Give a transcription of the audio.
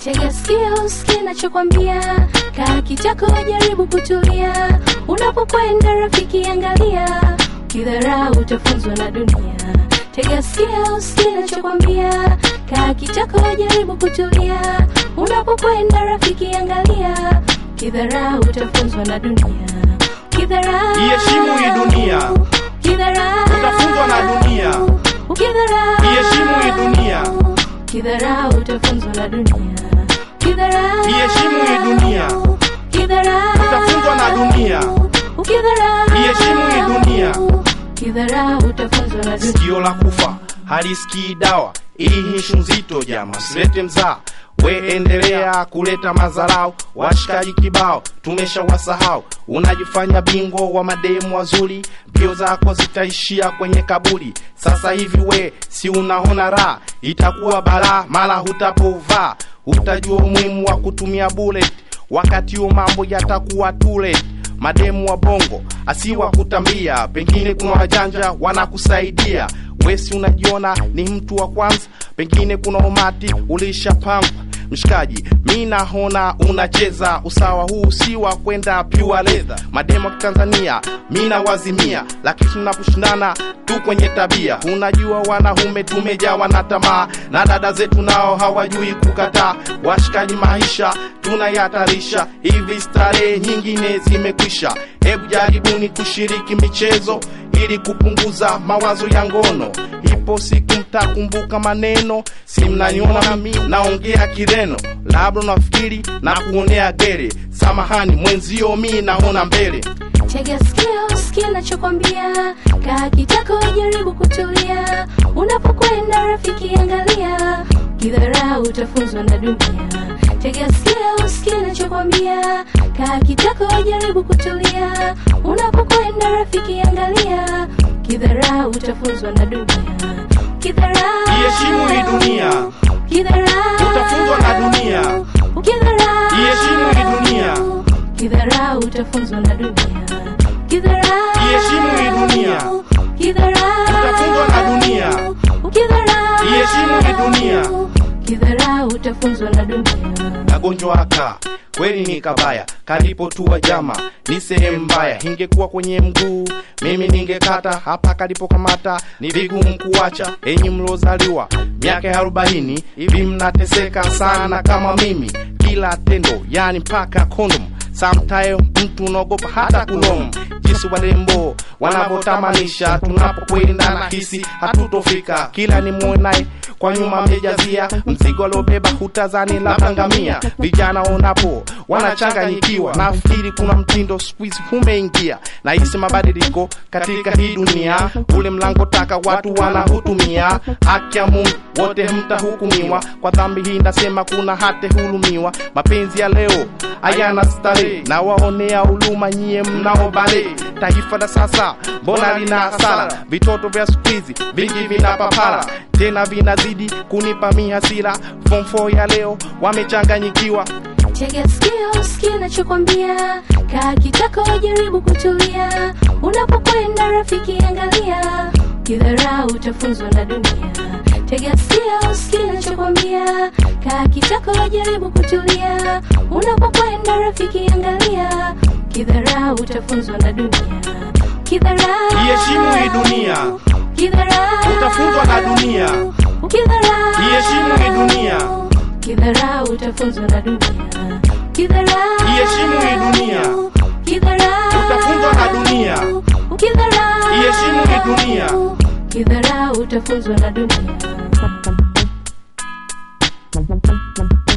Tega sikio usikie nachokwambia, kaa kitako, jaribu kutulia. Unapokwenda rafiki, angalia, kidharau utafunzwa na dunia. Tega sikio usikie nachokwambia, kaa kitako, jaribu kutulia. Unapokwenda rafiki, angalia, kidharau utafunzwa na dunia. Kidharau, Iheshimu hii dunia. kidharau, Utafunzwa na dunia. ukidharau, Iheshimu hii dunia. kidharau utafunzwa na dunia. Kidharau, Iheshimu hii dunia. kidharau, Utafunzwa na dunia. ukidharau, Iheshimu hii dunia. kidharau utafunzwa na dunia. sikio la kufa halisikii dawa hii ishu nzito jama silete mzaa we endelea kuleta madharau washikaji kibao tumeshawasahau unajifanya bingwa wa mademu wazuri mbio zako zitaishia kwenye kaburi sasa hivi we si unaona raha itakuwa balaa mara hutapovaa utajua umuhimu wa kutumia bullet wakati huo mambo yatakuwa too late mademu wa bongo asiwa kutambia pengine kuna wajanja wanakusaidia wesi unajiona ni mtu wa kwanza pengine kuna umati ulishapangwa mshikaji mi naona unacheza usawa huu si wa kwenda pure leather mademu wa kitanzania mi nawazimia lakini tunaposhindana tu kwenye tabia unajua wanaume tumejawa na tamaa na dada zetu nao hawajui kukataa washikaji maisha tunayatarisha hivi starehe nyingine zimekwisha hebu jaribuni kushiriki michezo ili kupunguza mawazo ya ngono ipo siku mtakumbuka maneno si mnaniona mimi naongea kireno labda nafikiri na kuonea gere samahani mwenzio mi naona mbele Tega sikio usikie nachokwambia, kaa kitako, jaribu kutulia. Unapokwenda rafiki, angalia, kidharau utafunzwa na dunia. Tega sikio usikie nachokwambia, kaa kitako, jaribu kutulia. Unapokwenda rafiki, angalia, kidharau utafunzwa na dunia. Kidharau, iheshimu hii dunia kidharau, Utafunzwa na dunia. Ukidharau, Iheshimu hii dunia. Kidharau utafunzwa na dunia. Kidharau, Iheshimu hii dunia. Kidharau, Utafunzwa na dunia. Ukidharau, Iheshimu hii dunia. Kidharau utafunzwa na dunia. kagonjwa haka kweli ni kabaya kalipotua jama ni sehemu mbaya ingekuwa kwenye mguu mimi ningekata hapa kalipokamata ni vigumu kuacha enyi mlozaliwa miaka ya arobaini hivi mnateseka sana kama mimi kila tendo yani mpaka kondom Sometime mtu unaogopa hata kulom jinsi warembo wanavyotamanisha tunapokwenda na hisi hatutofika kila ni mwonaye kwa nyuma amejazia mzigo aliobeba hutazani labda ngamia vijana onapo wanachanganyikiwa nafikiri kuna mtindo squeeze umeingia na hisi mabadiliko katika hii dunia ule mlango taka watu wanahutumia haki ya mungu wote mtahukumiwa kwa dhambi hii nasema kuna hate hulumiwa mapenzi ya leo hayana starehe na waonea huluma nyie mnaobale taifa la sasa mbona lina hasara vitoto vya skuizi vingi vina papara tena vinazidi kunipa mihasira form 4 ya leo wamechanganyikiwa Tega sikio usikie nachokwambia, kaa kitako, jaribu kutulia. Unapokwenda rafiki, angalia, kidharau utafunzwa na dunia. Tega sikio usikie nachokwambia, kaa kitako, jaribu kutulia. Unapokwenda rafiki, angalia, kidharau utafunzwa na dunia. Kidharau, Iheshimu hii dunia. kidharau, Utafunzwa na dunia. Ukidharau, Iheshimu hii dunia. Kidharau utafunzwa na dunia. Kidharau, Iheshimu hii dunia. Kidharau, Utafunzwa na dunia. Ukidharau, Iheshimu hii dunia. Kidharau utafunzwa na dunia.